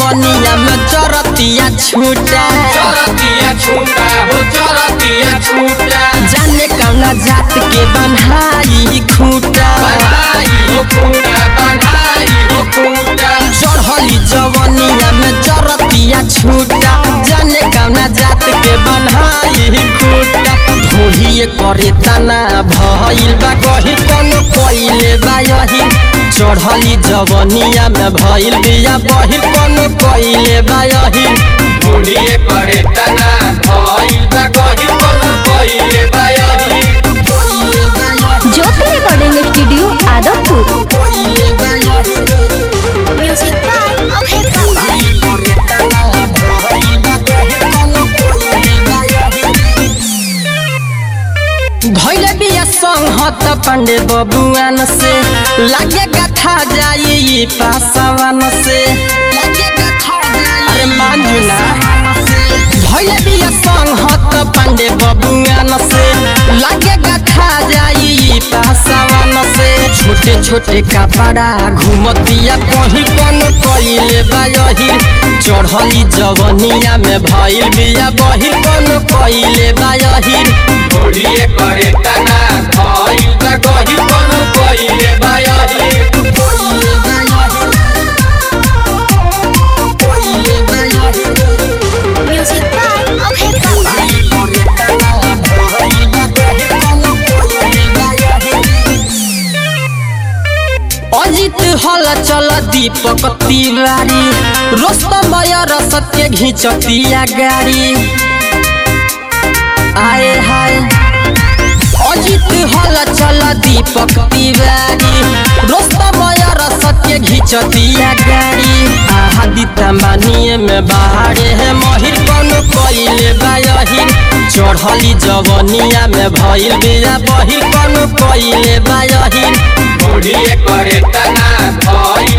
जवनिया में चरतिया छूटा चरतिया छूटा हो चरतिया छूटा जाने कौना जात के बन्हाई खूटा बन्हाई हो खूटा बन्हाई हो खूटा चढ़ली जवनिया में चरतिया छूटा जाने कौना जात के बन्हाई खूटा धोहिए करे तना भइल बा कही कोनो कइले बा यही चढ़ली जवनिया में भइल बिया बहिल कोनो कइले बा यही मुड़िए पड़े तना भइल बा कही कोनो कइले बा यही Jyoti recording studio Adampur music by Abhay Baba धैले बिया संहत पांडे बबुआन से लागे कथा जाई पासवान से अरे मानू ना धैले बिया संहत पांडे बबुआन से लागे कथा जाई पासवान से छोटे छोटे कपड़ा घुमतिया कहीं कौन कइले बायही चढ़ली जवनिया में भइल बिया बहिल कौन कइले बायही मुड़िए पड़े तना भइल बा कही कोनो कइले बा यही म्यूजिक बाय अभय बाबा अजित हल चल दीपक तिवारी रोस्तम रसत के घिचतिया गाड़ी आए हाय अजित हल चल दीपक तिवारी रोस्तम रसत के घिचतिया गाड़ी आदित्य मानिए में बाहरे है महिर कोनो कइले बायहिर चढ़ली जवनिया में भइल बिया बहिर कोनो कइले बायहिर मुड़िए पड़े तना भइल